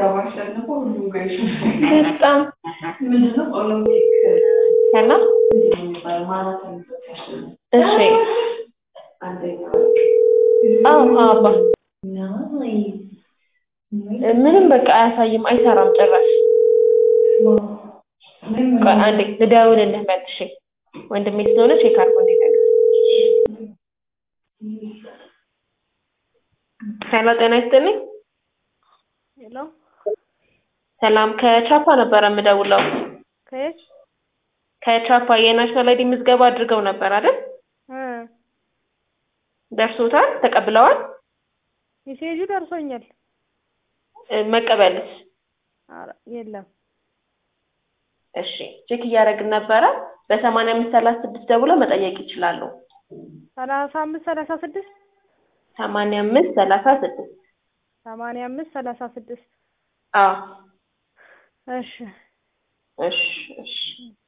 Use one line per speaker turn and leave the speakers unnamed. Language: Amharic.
ባሸንፎ ሁሉም ጋር ይሸንፋል።
በጣም
ምንድነው ኦሎምፒክ
ሄሎ
የሚባለው ማራቶን ሲያሸንፍ
እሺ
አንደኛ
አዎ አባ ምንም በቃ አያሳይም አይሰራም ጭራሽ ቆይ አንዴ ልደውልልህ መልሼ ወንድሜ ስለሆነ ቼክ አድርጎ እንዲነግር ሄሎ ጤና ይስጥልኝ
ሄሎ
ሰላም ከቻፓ ነበረ የምደውለው
ከየት
ከቻፓ የናሽናል አይዲ ምዝገባ አድርገው ነበር አይደል
እ
ደርሶታል ተቀብለዋል
ሜሴጁ ደርሶኛል።
እ መቀበልስ
ኧረ የለም
እሺ ቼክ እያደረግን ነበረ በሰማንያ አምስት ሰላሳ ስድስት ደውለው መጠየቅ ይችላሉ
ሰላሳ አምስት ሰላሳ ስድስት
ሰማንያ አምስት ሰላሳ ስድስት
ሰማንያ አምስት ሰላሳ ስድስት
አዎ
እሺ
እሺ እሺ